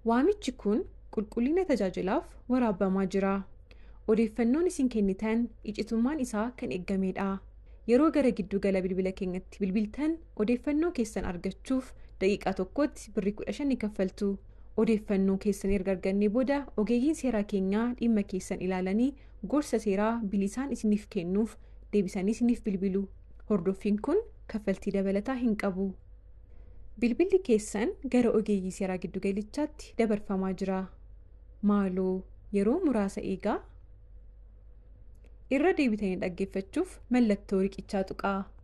Waamichi kun qulqullina tajaajilaaf waraabbamaa jira. Odeeffannoon isin kennitan icitummaan isaa kan eeggamedha. Yeroo gara giddugala bilbila keenyatti bilbiltan odeeffannoo keessan argachuuf daqiiqaa tokkotti birrii kudha shan ni kaffaltu. Odeeffannoo keessan erga argannee booda ogeeyyiin seeraa keenyaa dhimma keessan ilaalanii gorsa seeraa bilisaan isiniif kennuuf deebisanii isiniif bilbilu. Hordoffiin kun kaffaltii dabalataa hin qabu. Bilbilli keessan gara ogeeyyii seeraa giddugalichaatti dabarfamaa jira. Maaloo yeroo muraasa eegaa. Irra deebitanii dhaggeeffachuuf mallattoo riqichaa tuqaa.